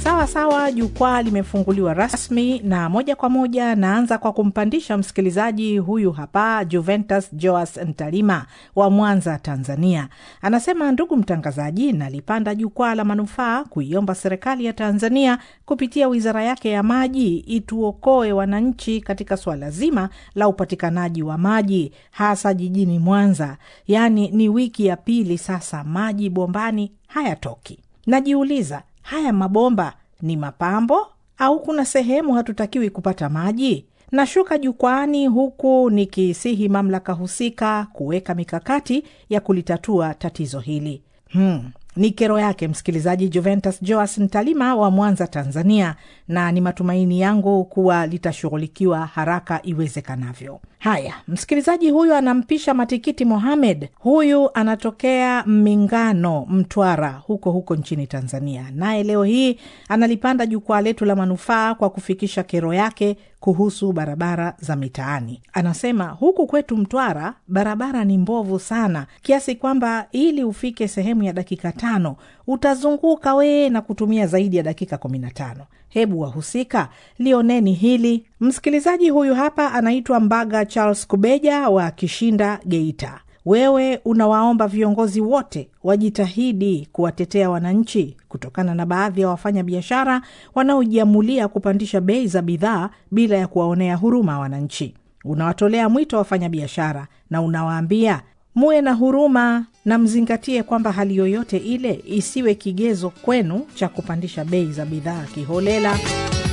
Sawa sawa, jukwaa limefunguliwa rasmi na moja kwa moja naanza kwa kumpandisha msikilizaji huyu hapa, Juventus Joas Ntalima wa Mwanza, Tanzania. Anasema, ndugu mtangazaji, nalipanda jukwaa la manufaa kuiomba serikali ya Tanzania kupitia wizara yake ya maji ituokoe wananchi katika swala zima la upatikanaji wa maji hasa jijini Mwanza. Yaani ni wiki ya pili sasa maji bombani hayatoki. Najiuliza, haya mabomba ni mapambo au kuna sehemu hatutakiwi kupata maji? Nashuka jukwaani huku nikisihi mamlaka husika kuweka mikakati ya kulitatua tatizo hili. Hmm. Ni kero yake msikilizaji Juventus Joas Ntalima wa Mwanza, Tanzania, na ni matumaini yangu kuwa litashughulikiwa haraka iwezekanavyo. Haya, msikilizaji huyu anampisha Matikiti Mohamed. Huyu anatokea Mingano, Mtwara, huko huko nchini Tanzania, naye leo hii analipanda jukwaa letu la manufaa kwa kufikisha kero yake kuhusu barabara za mitaani. Anasema huku kwetu Mtwara barabara ni mbovu sana, kiasi kwamba ili ufike sehemu ya dakika tano utazunguka wee na kutumia zaidi ya dakika kumi na tano. Hebu wahusika lioneni hili. Msikilizaji huyu hapa anaitwa Mbaga Charles Kubeja wa Kishinda, Geita. Wewe unawaomba viongozi wote wajitahidi kuwatetea wananchi kutokana na baadhi ya wafanya biashara wanaojiamulia kupandisha bei za bidhaa bila ya kuwaonea huruma wananchi. Unawatolea mwito wafanya biashara na unawaambia muwe na huruma na mzingatie kwamba hali yoyote ile isiwe kigezo kwenu cha kupandisha bei za bidhaa kiholela.